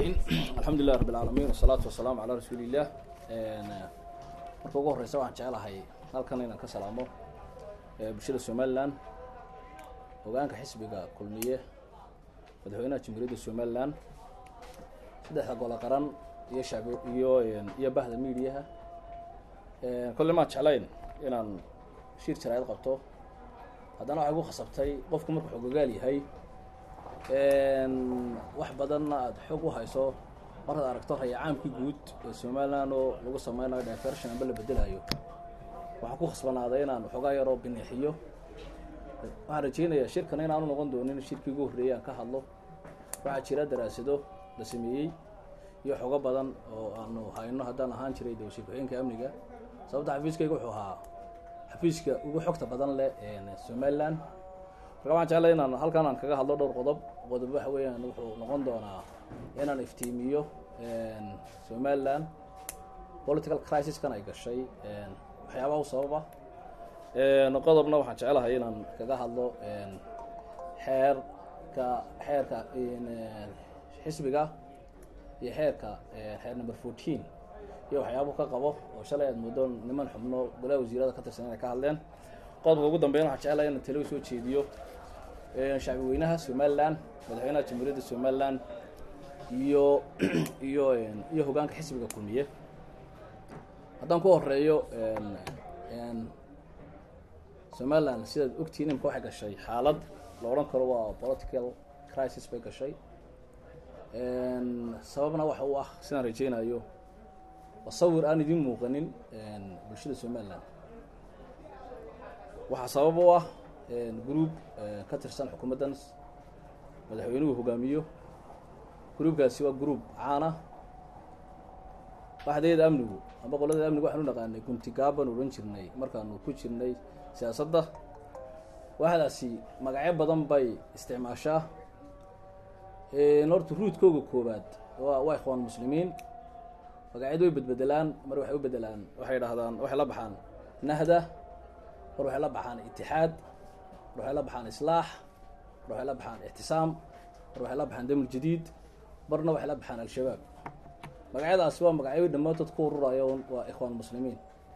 الرحيم الحمد لله رب العالمين والصلاة والسلام على رسول الله marka ugu horeysa waxaan jecelahay halkan inaan ka salaamo bulshada somalilan hogaanka xisbiga kulmiye madaxweynaha jamhuuriyadda somalilan saddexda golo qaran iyo shacbi iyo iyo bahda mediaha kolle maan jeclayn inaan shir jaraayad qabto haddana waxay gu khasabtay qofku markuu xogogaal yahay wax badanna aada xoog u hayso markaad aragto rayacaamkii guud ee somalilan oo lagu sameynayo diversion amba la bedelayo waxaa ku khasbanaaday inaan waxoogaa yaroo bineexiyo waxaan rajeynayaa shirkan inaanu noqon doonin shirkii ugu horreeyay aan ka hadlo waxaa jira daraasado la sameeyey iyo xogo badan oo aanu hayno haddaan ahaan jiray de wasiir ku-xigeenka amniga sababta xafiiskayga wuxuu ahaa xafiiska ugu xogta badan leh somalilan marka waxaan jeclay inaan halkan aan kaga hadlo dhowr qodob qodob waxa weeyaan wuxuu noqon doonaa inaan iftiimiyo somalilan political crisiskan ay gashay waxyaabaha u sababa qodobna waxaan jecelahay inaan kaga hadlo xeerka xeerka xisbiga iyo xeerka xeer number fourteen iyo waxyaabuhu ka qabo oo shalay aad muddo niman xubno golaha wasiirada ka tirsan inay ka hadleen qodobka ugu dambeyn waxaan jecelahay inaan talo soo jeediyo shacbi weynaha somalilan madaxweynaha jamhuuriyadda somalilan iyo iyo iyo hogaanka xisbiga kulmiye haddaan ku horeeyo somalilan sidaad ogtihiin imka waxay gashay xaalad la odhan karo waa political crisis bay gashay sababna waxa u ah sidaan rajeynayo tasawir aan idin muuqanin bulshada somalilan waxaa sabab u ah group ka tirsan xukuumaddan madaxweynuhu hogaamiyo groupkaasi waa group caana waxdeeda amnigu amba qoladeeda amnigu waxaan u naqaanay guntigaaban odhan jirnay markaanu ku jirnay siyaasadda waxdaasi magacyo badan bay isticmaashaa horta ruudkooga koobaad wa waa ikhwaan muslimiin magacyadu way bedbedelaan mar waxay u bedelaan waxay dhahdaan waxay la baxaan nahda mar waxay la baxaan itixaad mar waxay la baxaan islaax mar waxay la baxaan ictisaam mar waxay la baxaan damul jadiid marna waxay la baxaan al-shabaab magacyadaasi waa magacyo dhammaantood ku ururayo waa ikhwaan muslimiin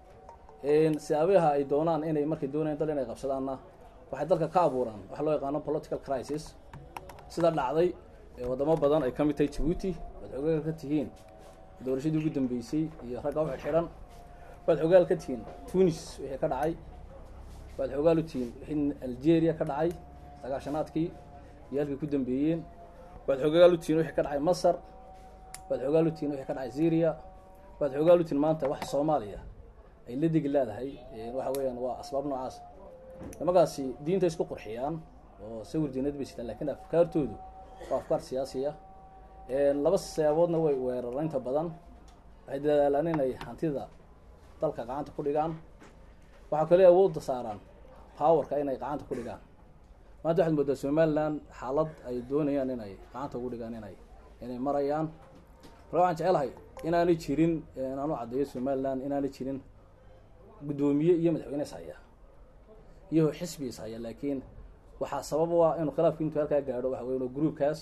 siyaabaha ay doonaan inay markay doonayaan dal inay qabsadaanna waxay dalka ka abuuraan waxa loo yaqaano political crisis sida dhacday wadamo badan ay ka mid tahay jabuuti waad xogaal ka tihiin doorashadii ugu dambeysay iyo ragga u xidxidan waad xogaal ka tihiin tunis wixii ka dhacay waad xogaal u tihiin wixii algeria ka dhacay sagaashanaadkii iyo halkii ku dambeeyeen waad xogaal u tihiin wixii ka dhacay masar waad xogaal u tihiin wixii ka dhacay syria waad xogaal u tihiin maanta wax soomaaliya ay la degi leedahay waxa weeyaan waa asbaab noocaas nimagaasi diinta isku qurxiyaan oo sawir diinad bay sitaan lakin afkaartoodu waa afkaar siyaasiya laba siyaaboodna way weerara inta badan waxay dadaalaan inay hantida dalka gacanta ku dhigaan waxaa kale awoodda saaraan powerka inay gacanta ku dhigaan maanta waxaad moodaa somalilan xaalad ay doonayaan inay gacanta ugu dhigaan inay inay marayaan marka waxaan jecelahay inaanay jirin aan u caddeeyo somalilan inaanay jirin guddoomiye iyo madaxweyne is haya iyo xisbi is haya laakiin waxaa sabab u ah inuu khilaafki intuu halkaa gaadho waxa weya groupkaas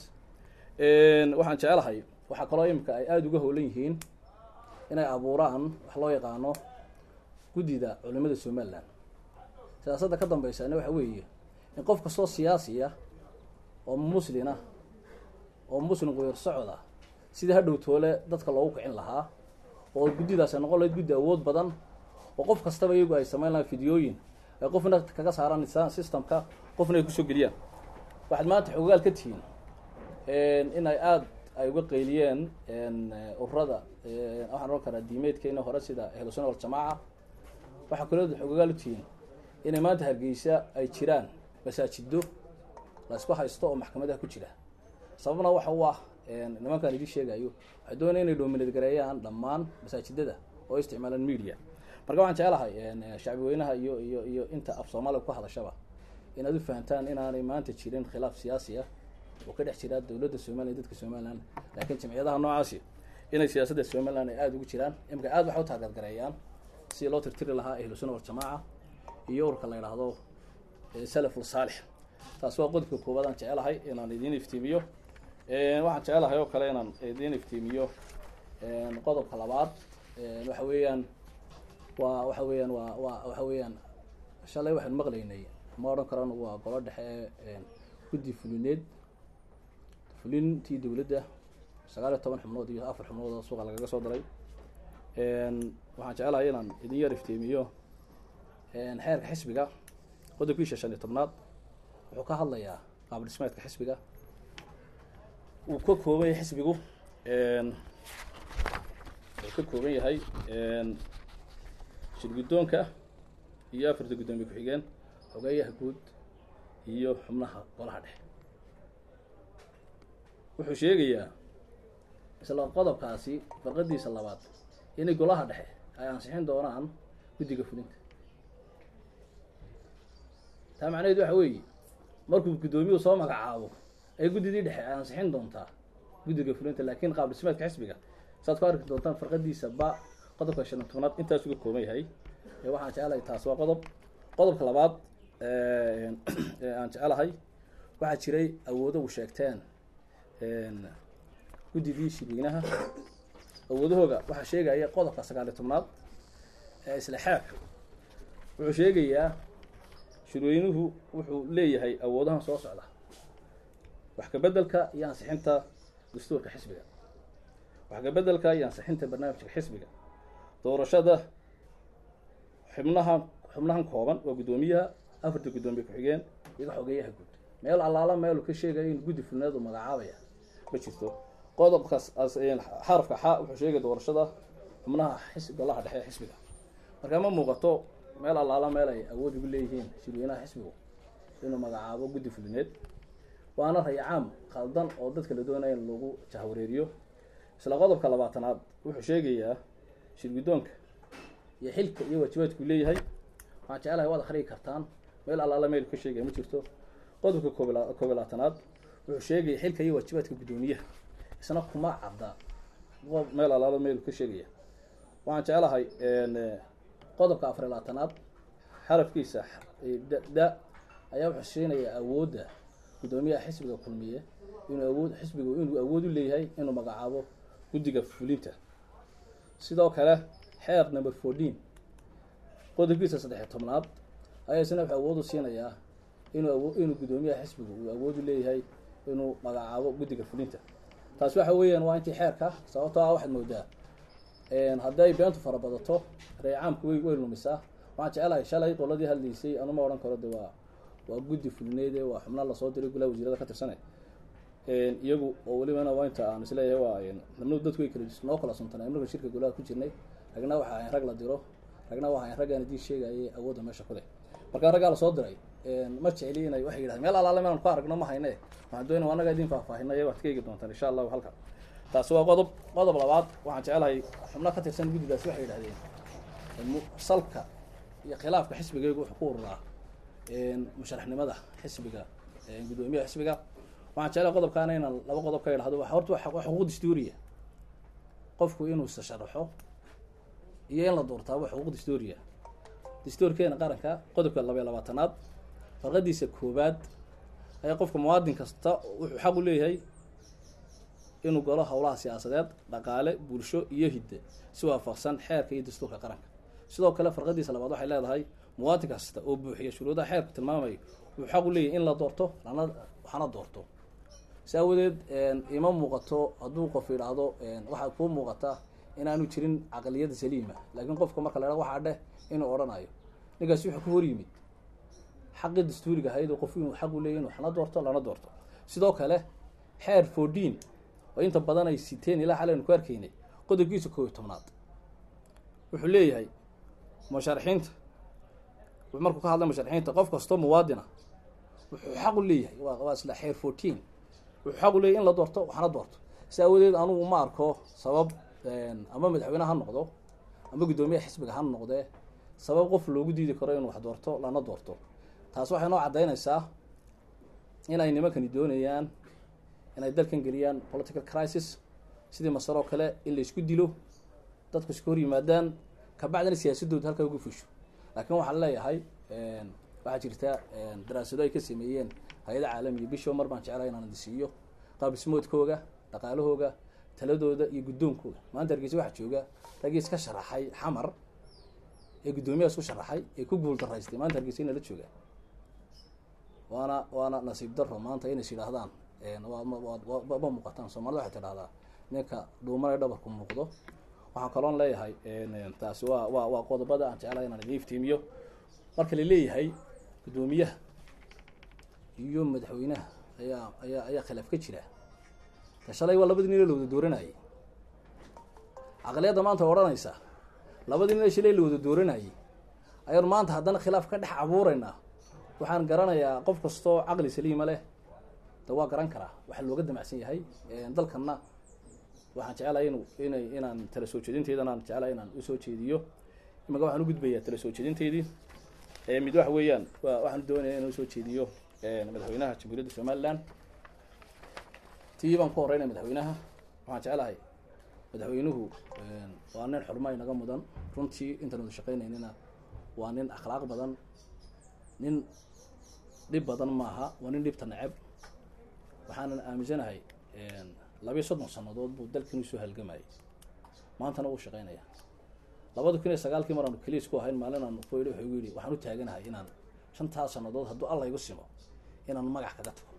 waxaan jecelahay waxaa kaloo imika ay aada uga howlan yihiin inay abuuraan wax loo yaqaano guddida culimada somalilan siyaasadda ka dambeysana waxa weeye in qof kastoo siyaasiya oo muslina oo muslim quyar socda sidii hadhow toole dadka loogu kicin lahaa oo guddidaas ay noqon lahayd guddi awood badan oo qof kastaba iyagu ay sameyn lahaan fideooyin ay qofna kaga saaraan systemka qofna ay kusoo geliyaan waxaad maanta xogaal ka tihiin in ay aada ay uga qeyliyeen ururada waxaan ohan karaa diimeedkeena hore sida ahlusuna waljamaaca waxaa kaloo xogaal u tihiin inay maanta hargeysa ay jiraan masaajido la isku haysto oo maxkamadaha ku jira sababna waxa u ah nimankaan idin sheegayo waxay doonaya inay doominad gareeyaan dhammaan masaajidada oo isticmaalaan media marka waxaan jecelahay shacbi weynaha iyo iyo iyo inta af soomaaliga ku hadashaba inaad u fahantaan inaanay maanta jirin khilaaf siyaasi ah oo ka dhex jira dowladda somaliya dadka somalilan laakiin jamciyadaha noocaasi inay siyaasadda somalilan ay aada ugu jiraan imika aad waxay u taageergareeyaan sidii loo tirtiri lahaa ahlusuna waljamaaca iyo urka la yidhaahdo salaful saalix taas waa qodobka koowaad aan jecelahay inaan idiin iftiimiyo waxaan jecelahay oo kale inaan idiin iftiimiyo qodobka labaad waxa weeyaan waa waxa weeyaan waa waa waxa weeyaan shalay waxaanu maqlaynay ma odhan karano waa golo dhexe ee guddi fulineed fulintii dowladda sagaal iyo toban xubnood iyo afar xubnood oo suuqa lagaga soo daray waxaan jecelahay inaan idin yar iftiimiyo xeerka xisbiga qodobkiisa shan iyo tobnaad wuxuu ka hadlayaa qaab dhismeedka xisbiga uu ka kooban yahay xisbigu wuxuu ka kooban yahay shir guddoonka iyo afarta guddoomiye ku-xigeen xogeeyaha guud iyo xubnaha golaha dhexe wuxuu sheegayaa isla qodobkaasi farqadiisa labaad inay golaha dhexe ay ansixin doonaan guddiga fulinta taa macnaheed waxa weeye markuu guddoomiyuhu soo magacaabo ay guddidii dhexe ay ansixin doontaa guddiga fulinta laakiin qaab dhismeedka xisbiga saad ku arki doontaan farqadiisa ba qodobka shan iyo tobnaad intaas uga kooban yahay waxaan jecelahay taas waa qodob qodobka labaad aan jecelahay waxaa jiray awoodo u sheegteen guddidii shirweynaha awoodahooga waxaa sheegaya qodobka sagaal iyo tobnaad ee isla xeerka wuxuu sheegayaa shirweynuhu wuxuu leeyahay awoodahan soo socda wax kabedelka iyo ansixinta dastuurka xisbiga wax kabedelka iyo ansixinta barnaamijka xisbiga doorashada xubnaha xubnahan kooban waa guddoomiyaha afarta guddoomiye ku-xigeen iga xogeeyaha guud meel allaala meelu ka sheegaya in guddi fulneedu magacaabaya ma jirto qodobkaas xarafka xa wuxuu sheegaya doorashada xubnaha xis golaha dhexe ee xisbiga markaa ma muuqato meel allaala meel ay awood ugu leeyihiin shirweynaha xisbigu inuu magacaabo guddi fulineed waana rayacaam khaldan oo dadka la doonaya in lagu jahwareeriyo isla qodobka labaatanaad wuxuu sheegayaa shir guddoonka iyo xilka iyo waajibaadku leeyahay waxaan jecelahay waad akhriyi kartaan meel allaala meel ka sheegaya ma jirto qodobka koob koob labaatanaad wuxuu sheegaya xilka iyo waajibaadka guddoomiyaha isna kuma cadda meel allaala meel ka sheegaya waxaan jecelahay qodobka afar iyo labaatanaad xarafkiisa da ayaa wuxuu siinayaa awoodda guddoomiyaha xisbiga kulmiye inuu awood xisbigu inuu awood u leeyahay inuu magacaabo guddiga fulinta sidoo kale xeer number fourteen qodobkiisa saddex iyo tobnaad ayaa isna wuxuu awood u siinayaa inuu awo inuu guddoomiyaha xisbigu uu awood u leeyahay inuu magacaabo guddiga fulinta taasi waxa weeyaan waa intii xeerka sababtoo ah waxaad moodaa hadday beentu fara badato reecaamku way way lumisaa waxaan jecelahay shalay qoladii hadlaysay anuma odhan karo de waa waa guddi fulineede waa xubnaa lasoo diray golaha wasiirada ka tirsane iyagu oo welibana waa inta aan isleeyahay waa nabnu dadku way kala noo kala suntanay markan shirka golaha ku jirnay ragna waxa ahayn rag la diro ragna waa ahayn raggaan idiin sheegayay awoodda meesha ku leh markaa raggaa lasoo diray ma jecli inay waxay yidhahdeen meel allaale meelan ku aragno ma hayne waxaan doonaya annaga idiin faahfaahinaya waad ka eegi doontaan insha allahu halka taasi waa qodob qodob labaad waxaan jecelahay xubno ka tirsan guddidaasi waxay yidhahdeen salka iyo khilaafka xisbigaygu wuxuu ku ururaa musharaxnimada xisbiga guddoomiyaha xisbiga waxaan jeclahay qodobkaana inaan laba qodob ka idhahdo horta waa xuquuq dastuuriya qofku inuu isa sharaxo iyo in la doortaa waa xuquuq dastuuriya dastuurkeena qaranka qodobka labaiy labaatanaad farqadiisa koobaad ayaa qofka muwaadin kasta wuxuu xaq u leeyahay inuu galo howlaha siyaasadeed dhaqaale bulsho iyo hidde si waafaqsan xeerka iyo dastuurka qaranka sidoo kale farqadiisa labaad waxay leedahay muwaadin kasta oo buuxiya shuruudaha xeerku tilmaamayo wuxuu xaq u leeyahay in la doorto lana waxana doorto si awadeed ima muuqato hadduu qof yidhaahdo waxaa kuu muuqata inaanu jirin caqliyada saliima laakiin qofka marka la hahdo waxaa dheh inuu odhanayo ninkaasi wuxuu ka hor yimid xaqii dastuuriga ahayd oo qof inuu xaq u leeyahy inu waxna doorto lana doorto sidoo kale xeer fourteen oo inta badan ay siteen ilaa xal aynu ku arkaynay qodobkiisa koob iyo tobnaad wuxuu leeyahay musharaxiinta markuu ka hadlay musharaxiinta qof kastoo muwaadina wuxuu xaq u leeyahay waa isla xeer fourteen wuxuu xaq u leeyahy in la doorto waxna doorto si awadeed anugu ma arko sabab ama madaxweyne ha noqdo ama guddoomiyaha xisbiga ha noqdee sabab qof loogu diidi karo inuu wax doorto lana doorto taas waxay noo caddaynaysaa inay nimankani doonayaan inay dalkan geliyaan political crisis sidii masar oo kale in la isku dilo dadku iska hor yimaadaan kabacdina siyaasadooda halkaa uga fusho laakiin waxaan leeyahay waxaa jirta daraasado ay ka sameeyeen hay-ada caalamiya bisho mar baan jeclahay inaan idisiiyo qaabismoodkooga dhaqaalahooga taladooda iyo guddoonkooga maanta hargeysa waxaa jooga raggii iska sharaxay xamar ee guddoomiyaha isku sharaxay ee ku guul daraystay maanta hargeysa inala jooga waana waana nasiib daro maanta inays yidhaahdaan ma muuqataan soomaalida waxay tidhahdaa ninka dhuumanay dhabarku muuqdo waxaan kaloon leeyahay taasi waa waa waa qodobada aan jeclahay inaan idin iftiimiyo marka la leeyahay guddoomiyaha iyo madaxweynaha ayaa ayaa ayaa khilaaf ka jira ta shalay waa labadii nin la wada dooranayay aqliyadda maanta odhanaysa labadii nin shalay la wada dooranayay ayaan maanta haddana khilaaf ka dhex abuuraynaa waxaan garanayaa qof kastoo caqli saliima leh de waa garan karaa waxaa looga damacsan yahay dalkanna waxaan jecelahay inu inay inaan tala soo jeedinteedan aan jecelahay inaan usoo jeediyo imaka waxaan ugudbayaa tala soo jeedinteedii mid waxa weeyaan wa waxaan doonaya inaan usoo jeediyo madaxweynaha jamhuuriyadda somaliland tii baan ku horeynaya madaxweynaha waxaan jecelahay madaxweynuhu waa nin xurma inaga mudan runtii intaan wada shaqeynaynina waa nin akhlaaq badan nin dhib badan maaha waa nin dhibta neceb waxaanan aaminsanahay labiyo soddon sannadood buu dalkan usoo halgamayay maantana wuu shaqeynaya labada kun iyo sagaalkii mar aanu keliis ku ahayn maalin aanu ku yidhi wuxuu igu yidhi waxaan u taaganahay inaan shantaas sannadood hadduu alla igu simo inaan magac kaga tago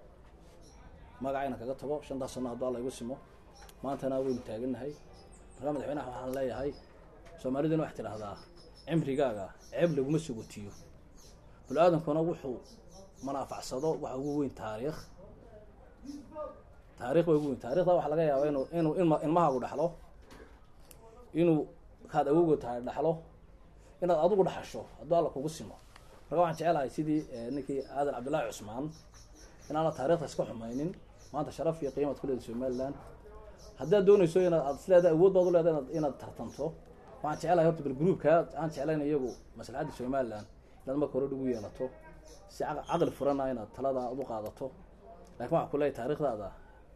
magac inaan kaga tago shantaas sanno hadduu alla igu simo maantana waynu taaganahay markaa madaxweynaha waxaan leeyahay soomaaliduna waxay tidhaahdaa cimrigaaga ceeb laguma sugotiyo bani aadamkuna wuxuu manaafacsado waxa ugu weyn taariikh taarikh baa ugu weyn taarikhda waxaa laga yaabaa inu inuu ilma ilmahaagu dhaxlo inuu kaad awowga tahay dhaxlo inaad adigu dhaxasho hadduu alla kugu simo marka waxaan jecelahay sidii ninkii aadan cabdullaahi cusmaan inaana taarikhda iska xumaynin maanta sharaf iyo qiimaad ku leedahay somaliland haddaad doonayso inaad aad isleedahay awood baad u leedahay inaad inaad tartanto waxaan jecelahay horta bal groupka aan jeclayn iyagu maslaxadda somaliland inaad marka hore ugu yeelato si caqli furana inaad talada aad u qaadato lakin waxaa ku leeyahy taarikhdaada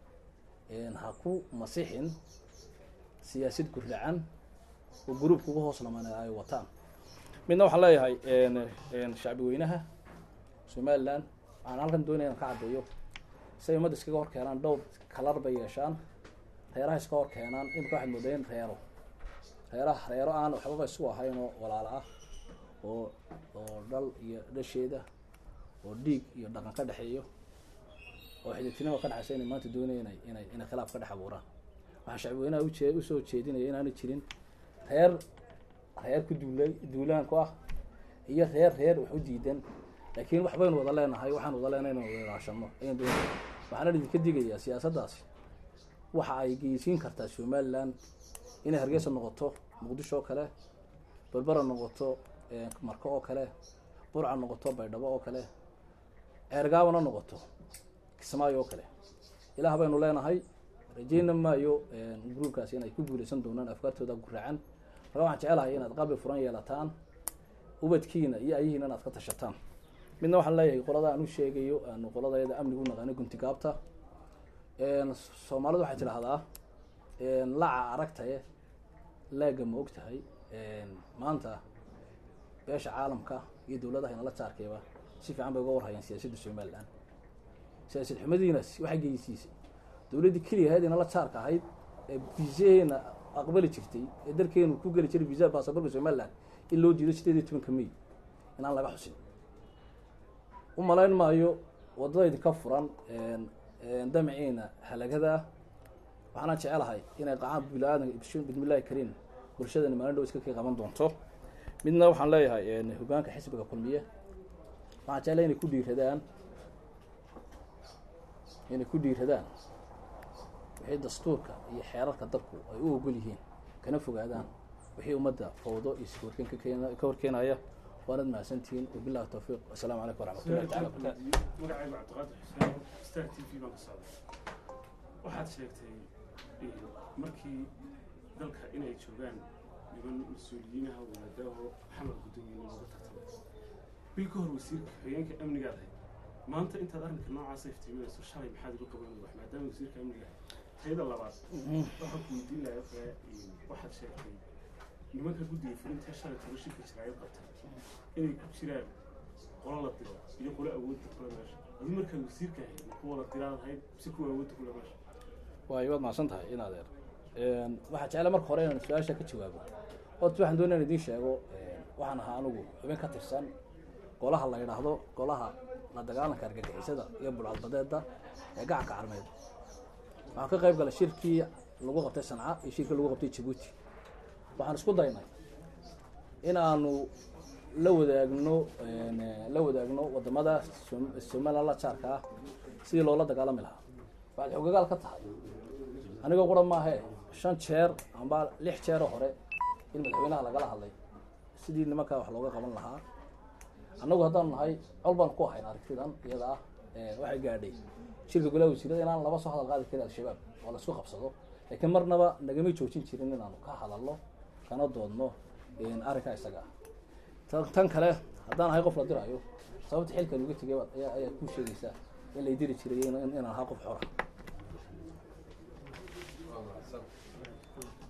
ha ku masixin siyaasad gurracan oo gruupka ugu hoos laman ay wataan midna waxaan leeyahay shacbi weynaha somaliland waxaan halkan doonaya inaan ka caddeeyo si ay ummadda iskaga hor keenaan dhowr kalar bay yeeshaan reeraha iska hor keenaan imika waxaad moodayen reero reeraha reero aan waxbaba isu ahayn oo walaalo ah oo oo dhal iyo dhasheeda oo dhiig iyo dhaqan ka dhexeeyo oo xididtinima ka dhexaysa inay maanta doonaya inay inay inay khilaaf ka dhex abuuraan waxaan shacbweynaha ujee usoo jeedinaya inaanay jirin reer reer ku duulay duulaan ku ah iyo reer reer wax u diidan laakiin wax baynu wada leenahay waxaan wada leenahay inaan wada ilaashano ayaan doonaya waxaana idinka digayaa siyaasaddaasi waxa ay geysiin kartaa somaliland inay hargeysa noqoto muqdisho oo kale berbera noqoto marko oo kale burca noqoto baydhabo oo kale ceergaabana noqoto kismaayo oo kale ilaah baynu leenahay rajeyna maayo gruubkaasi inay ku guuleysan doonaan afkaartooda guraacan marka waxaan jecelahay inaad qalbi furan yeelataan ubadkiina iyo ayahiina inaad ka tashataan midna waxaan leeyahay qolada aan u sheegayo aanu qoladayada amnigu naqaano guntigaabta soomaalidu waxay tidhaahdaa laca aragtaye laaga ma og tahay maanta beesha caalamka iyo dowladaha inala jaarkayba si fiican bay uga warhayaan siyaasadda somaliland siyaasad xumadiinas waxay geysiisay dowladdii keliya ahayd inala jaarka ahayd ee viisaheena aqbali jirtay ee dalkeenu ku geli jiray visa basaborka somaliland in loo diido sideed iyo tobanka may inaan laga xusin u malayn maayo waddada idinka furan damaciina halagada waxaana jecelahay inay qacaan bini-aadanka bismillahi kariim bulshadani maalin dhow iska kii qaban doonto midna waxaan leeyahay hogaanka xisbiga kulmiye waxaan jecelahay inay ku dhiiradaan inay ku dhiiradaan wixii dastuurka iyo xeerarka dalku ay u ogol yihiin kana fogaadaan wixii ummadda fawdo iyo sihorkeen kakeen ka horkeenaya waanad mahadsantihiin wabillahi tawfiiq wasalaamu calaykum waraxmatullahi tacala wabarakatu magacaygu cabdiqaadir xuseen star t v baan ka socday waxaad sheegtay markii dalka inay joogaan niman mas-uuliyiinaha wadaadaho xamar guddoomiye looga tartamay bil ka hor wasiirka xogeenka amnigaad ahayd maanta intaad arrinka noocaasa iftiiminayso shalay maxaad uga qaban wax maadaama wasiirka amniga ahayd tayada labaad waxaan ku weydiin lahaa kale waxaad sheegtay nimanka guddiga fulinta shalay toban shirka jiraayad qabtay inay ku jiraan qolo la diro iyo qolo awoodda kule meesha adu markaa wasiirka ahayd ma kuwa la diraan ahayd mise kuwa awoodda kule meesha waayo waad mahadsan tahay in adeer waxaa jecla marka hore inaan su-aasha ka jawaabo horta waxaan doonaya in idiin sheego waxaan ahaa anigu xubin ka tirsan golaha la yidhaahdo golaha la dagaalanka argagixisada iyo bulcadbadeeda ee gacanka carmeed waxaan ka qayb galay shirkii lagu qabtay sanca iyo shirkii lagu qabtay jabuuti waxaan isku daynay in aanu la wadaagno la wadaagno wadamada somaliland la jaarka ah sidii loola dagaalami lahaa waxaad xogagaal ka tahay anigoo qura maahe shan jeer amba lix jeeroo hore in madaxweynaha lagala hadlay sidii nimankaa wax looga qaban lahaa annagu haddaanu nahay col baan ku ahayn aragtidan iyada ah waxay gaadhay shirka golaha wasiirada inaan laba soo hadal qaadi karin al-shabaab oo laisku qabsado laakiin marnaba nagamay joojin jirin inaanu ka hadalno kana doodno arrinkaa isaga ah tan kale haddaan ahay qof la diraayo sababta xilkan uga tegay ayaa ayaa kuu sheegaysaa in lay diri jiray inaan ahaa qof xora